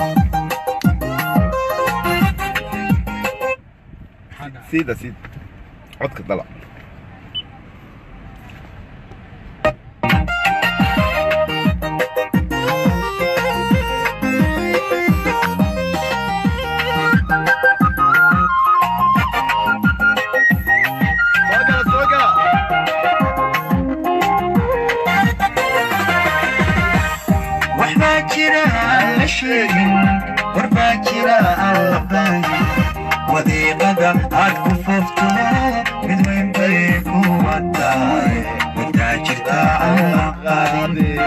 siida siid codka dala soo gala soo gala waxbaa jira aan la sheegin warbaa jira aan la baahin wadiiqada aad ku foofto mid weyn bay kuwa tahay wadaa jirta aan la qaadin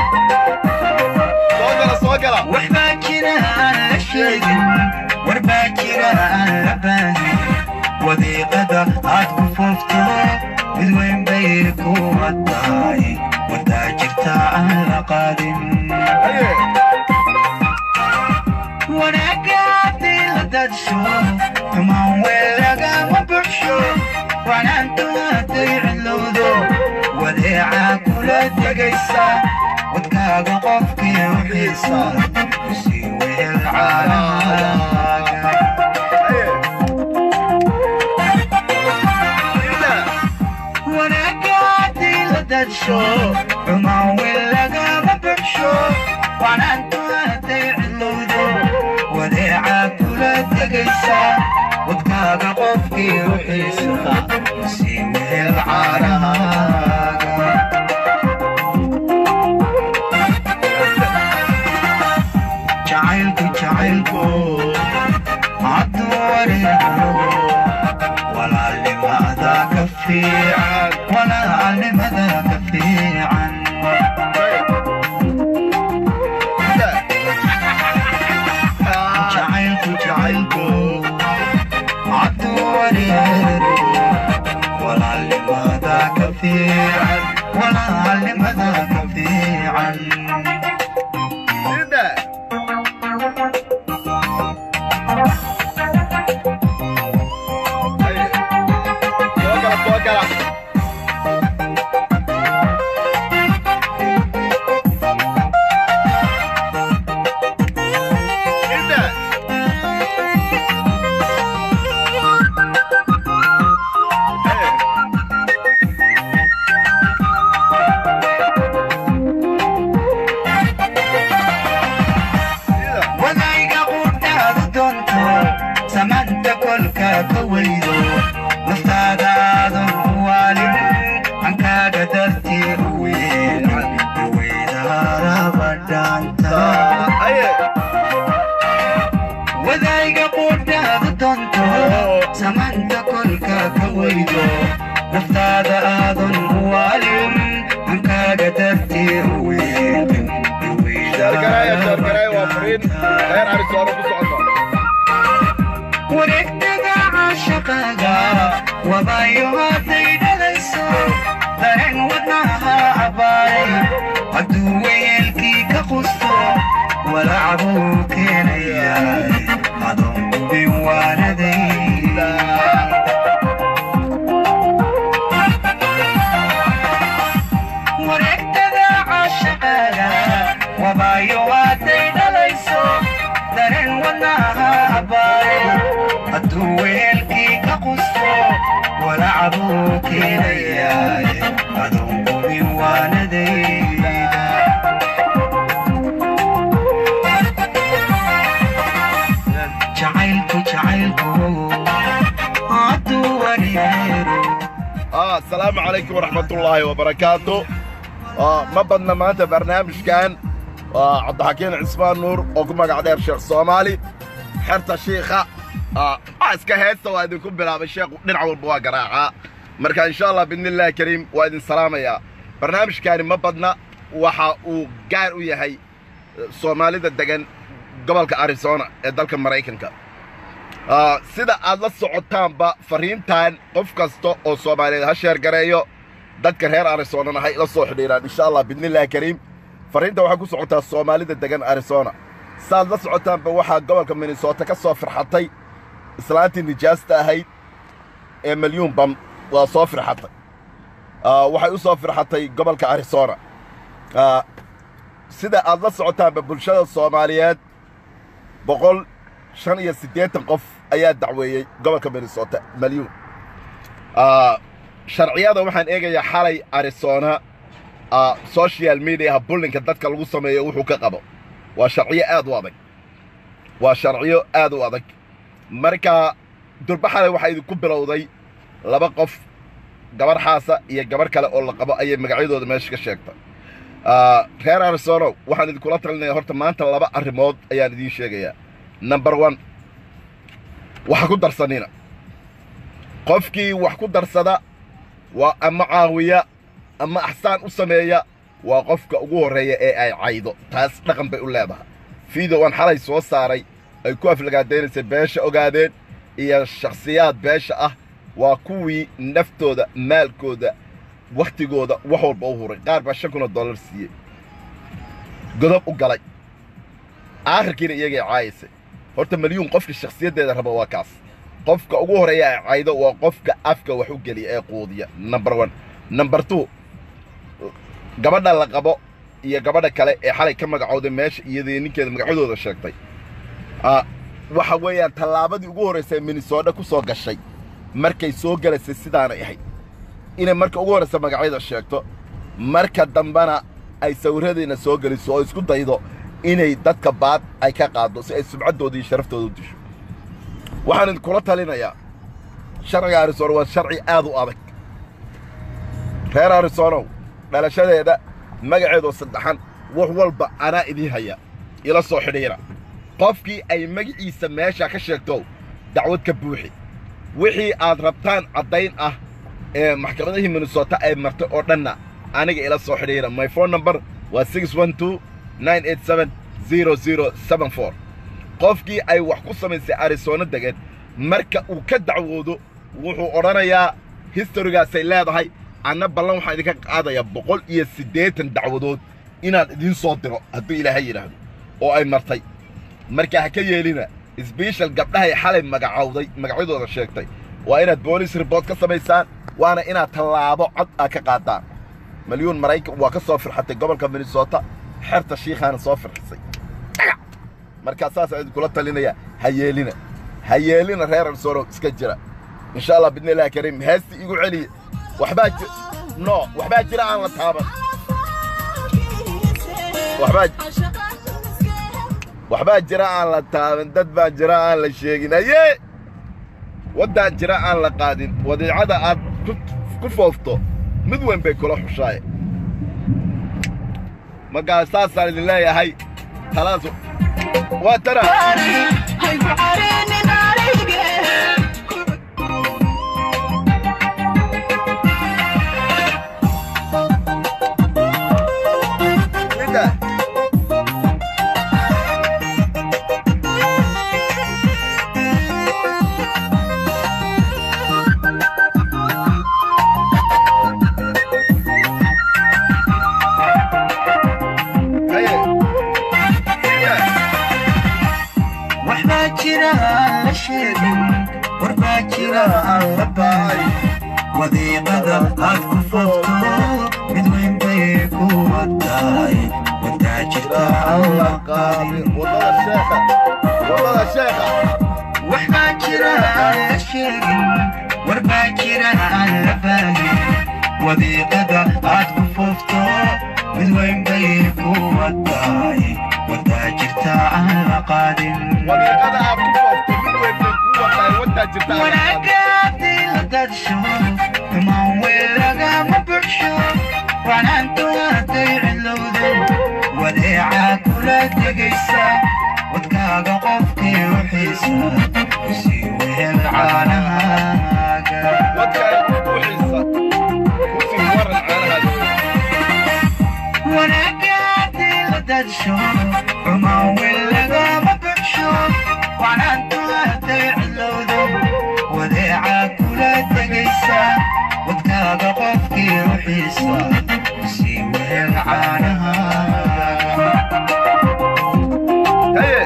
soo gala soo gala waxbaa jira aan la sheegin warbaa jira aan la baahin wadiiqada aad ku foofto mid weyn bay kuwa tahay wadaa jirta aan la qaadin haye wanaagaadii la dadsho xumaan weel lagama buxsho wanaantu hadday cilowdo wadeecaa kula degaysa wadkaaga qofkii u xiisa kusii weel caanahaaga haye siida wanaagaadii la dadsho xumaan weel lagama buxsho wanaantu hadday cilowdo wadeecaa kula degaysa wadkaaga qofkii u xiisa sii meel caanahaaga jacaylku jacaylku hadduu wareego walaalnimada ka fiican walaalnimada ka fiican jacaylku jacaylku hadduu wareego walaalnimada ka fiican walaalnimada ka fiican siida haye soo gala soo gala siida haye siida wadayga qudhaadu doonto samaanta kolka ka weydo naftaadaadan u waalin hankaaga dartii u weelan weydaaraba dhaanta haye wadayga qudhaadu doonto samaanta kolka ka weydo naftaada aadan u waalin hankaaga dartii u weelan shaargaraaya shaargaraaya waa fariin reer arisoona ku socota wareegtada caashaqaaga wabayo hadday dhalayso dareen wadnaha cabbaaray hadduu weyeelkii ka qusto walacbuu keenayaa adoon gubin waanadayda wareegtada caashaqaaga wabayo hadday dhalayso dareen wadnaha cabbaaray hadduu weelkii ka qusto walacbuu keenayaa adoon gubin waanadayda jacaylku jacaylku hadduu wareero ah asalaamu calaykum waraxmatullaahi wabarakaatu ah ma badna maanta barnaamijkan waa cabdixakiin cismaan nuur oo ku magac dheer sheekh soomaali xerta shiikha ah waa iska heesta waa idinku bilaabay sheekhu dhinac walba waa garaacaa marka insha allah biidnillaahi kariim waa idin salaamayaa barnaamijkaani ma badna waxa uu gaar u yahay eh, soomaalida degan gobolka arizona ee dalka maraykanka Ah, sida aad la socotaanba fariintan qof kasta oo soomaaliyeed ha sheergareeyo dadka reer arizonana ha ila soo xidhiiraan insha allah biidnillaahi kariim fariinta waxay ku socotaa soomaalida degan arizona saaad la socotaanba waxaa gobolka minnesota ka soo firxatay islaantii nijaasta ahayd ee milyuun bam waa soo firxatay Ah, waxay u soo firxatay gobolka arizona Ah, sida aad la socotaanba bulshada soomaaliyeed boqol shan iyo siddeetan qof ayaa dacweeyey gobolka minnesota malyuun sharciyada waxaan eegayaa xalay arizona social mediaha bullinka dadka lagu sameeyo wuxuu ka qabo waa sharciyo aad u adag waa sharciyo aad u adag marka durba xalay waxaa idinku bilowday laba qof gabarh xaasa iyo gabarh kale oo la qabo ayay magacyadooda meesha ka sheegtay reer arizono waxaan idinkula talinaya horta maanta laba arrimood ayaan idiin sheegayaa number one waxa ku darsanina qofkii wax ku darsada waa ama caawiya ama axsaan u sameeya waa qofka ugu horreeya ee ay caydo taas dhaqan bay u leedahay fiidow aan xalay soo saaray ay ku aflagaadaynaysay beesha ogaadeen iyo shakhsiyaad beesha ah waa kuwii naftooda maalkooda wakhtigooda wax walba u huray qaar baa shan kun oo dollar siiyey godob u galay aakhirkiina iyagay caayaysay horta malyuun qofka shakhsiyaddeeda raba waa kaas qofka ugu horreeya ay caydo waa qofka afka wax u geliya ee quudiya number one number two gabadha la qabo iyo gabadha kale ee xalay ka magacowday meesha iyadii ninkeeda magacyadooda sheegtay waxa weeyaan tallaabadii ugu horraysay minnesota ku soo gashay markay soo gelaysay sidaanay ahayd inay marka ugu horraysa magacyada sheegto marka dambena ay sawirradiina soo geliso oo isku daydo inay dadka baad ay ka qaaddo si ay subcaddooda iyo sharaftooda u disho waxaan idinkula talinayaa sharciga arizono waa sharci aad u adag reer arizonow dhalashadeeda magaceedoo saddexan wax walba anaa idiin haya ila soo xidhiira qofkii ay magaciisa meesha ka sheegto dacwad ka buuxi wixii aad rabtaan caddayn ah ee maxkamadihii minnesota ay martay oo dhanna aniga ila soo xidhiira my phone number waa six one two nine eight seven zero zero seven four qofkii ay wax ku samaysay arizono degan marka uu ka dacwoodo wuxuu odhanayaa historigaasay leedahay anna ballan waxaan idinka qaadayaa boqol iyo siddeetan dacwadood inaan idiin soo diro hadduu ilaahay yidhaahdo oo ay martay marka ha ka yeelina sbeshal gabdhahay xalay magacowday magacyadooda sheegtay waa inaad boolis ribort ka samaysaan waana inaad tallaabo cod aad ka qaadaan malyuun maraykan waa ka soo firxatay gobolka minnesota xerta shiikhaana soo firxisay markaa saasaan idinkula talinaya ha yeelina ha yeelina reer arsoro iska jira insha allah bidni illahi kariim heesti igu celiya waxbaa ji no waxbaa jira aan la taaban waxbaa waxbaa jira aan la taaban dad baa jira aan la sheegin aye waddaan jira aan la qaadin wadiicada aad ku foofto mid weyn bay kula xushaaye markaa saasaan idin leeyahay talaas waa tara waxbaa jira aan la sheegin warbaa jira aan la baahay wadiiqada aad ku foofto mid weyn bay ku wadaay wadaa jirta aan la qaadin wadada sheekha waxbaa jira aan la sheegin warbaa jira aan la baahin wadiiqada aad ku foofto mid weyn bay ku wadaay wadaa jirta aan la qaadin wadiiqada aad ku foofto mid weyn bay ku wadaay wadaa jirta aan la qaadin. wanaagaadii la dadsho xumaan weel lagama buxsho wanaantu hadday cilowdo wadeecaa kula tegaysa wadkaaga qofkii u xiisa sii wehel caanahaaga wadkaa buuxiisa kusii waran caanahaada wanaagaadii la dadsho xumaan weel lagama buxsho wanaantu hadday cilowdo wadeecaa kula tegaysa wadkaaga qofkii u xiisa sii wehel caanahaaga haye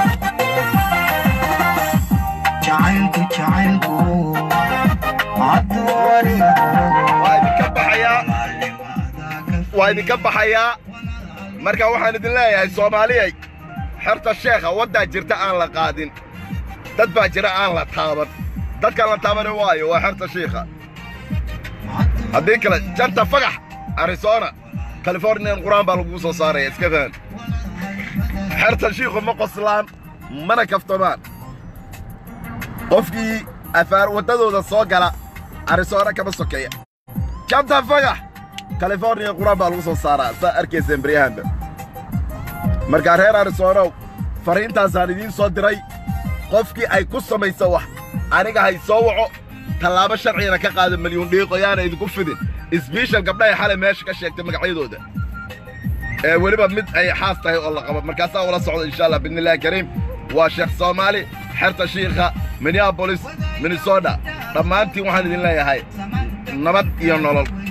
jacaylku jacaylku addoonigu waa idinka baxayaa waa idinka baxayaa marka waxaan idin leeyahay soomaaliyay xerta sheekha waddaa jirta aan la qaadin dad baa jira aan la taaban dadkaan la taabani waayo waa xerta shiikha haddii kale janta fagax arizona californian qur-aan baa lagugu soo saaraya iska fahan xerta shiikhu ma qoslaan mana kaftamaan qofkii afaar waddadooda soo gala arizona kama sokeeya janta fagax californiya qur-aan baa lagu soo saaraa saa arkayseen baryahanba markaa reer arizonow fariintaasaan idiin soo diray qofkii ay ku samayso wax aniga hay soo waco tallaabo sharcigana ka qaada milyuun dhiiqo yaana idinku fidin isbiishal gabdhahay xalay meesha ka sheegtay magacyadooda ee weliba mid ay xaas tahay oo la qabo markaasaa ula socda insha allah biidnillahi kariim waa sheekh soomaali xerta shiikha minneabolis minnesota dhammaantiin waxaan idin leeyahay nabad iyo nolol